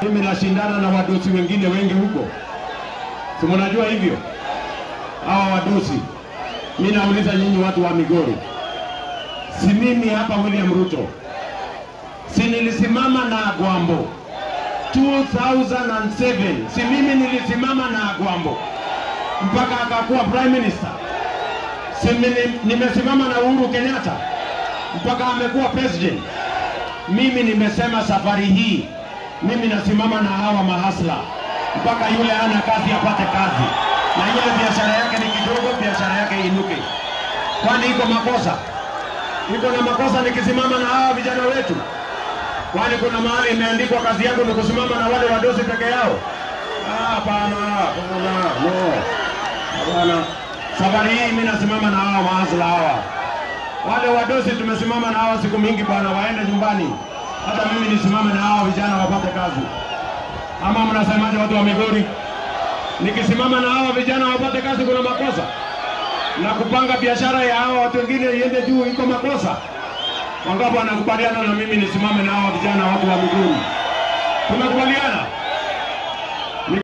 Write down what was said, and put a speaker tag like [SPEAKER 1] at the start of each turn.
[SPEAKER 1] Mimi nashindana na wadosi wengine wengi huko, si mnajua hivyo? Hawa wadosi, mi nauliza nyinyi watu wa Migori, si mimi hapa William Ruto, si nilisimama na Agwambo 2007 si mimi nilisimama na Agwambo mpaka akakuwa prime minister? Si mimi- nimesimama na Uhuru Kenyatta mpaka amekuwa president? Mimi nimesema safari hii mimi nasimama na hawa mahasla mpaka yule ana kazi apate kazi, na ile biashara yake ni kidogo, biashara yake inuke. Kwani iko makosa? Iko na makosa nikisimama na hawa vijana wetu? Kwani kuna mahali imeandikwa kazi yangu ni kusimama na wale wadosi peke yao? Ah, Hapana, hapana, no, hapana. Safari hii mimi nasimama na hawa mahasla hawa wale wadosi tumesimama na hawa siku mingi bwana, waende nyumbani. Hata mimi nisimame na hawa vijana wapate kazi, ama mnasemaje watu wa Migori? Nikisimama na hawa vijana wapate kazi, kuna makosa? Na kupanga biashara ya hawa watu wengine iende juu, iko makosa? Wangapi wanakubaliana na mimi nisimame na hawa vijana, watu wa Migori? Tumekubaliana?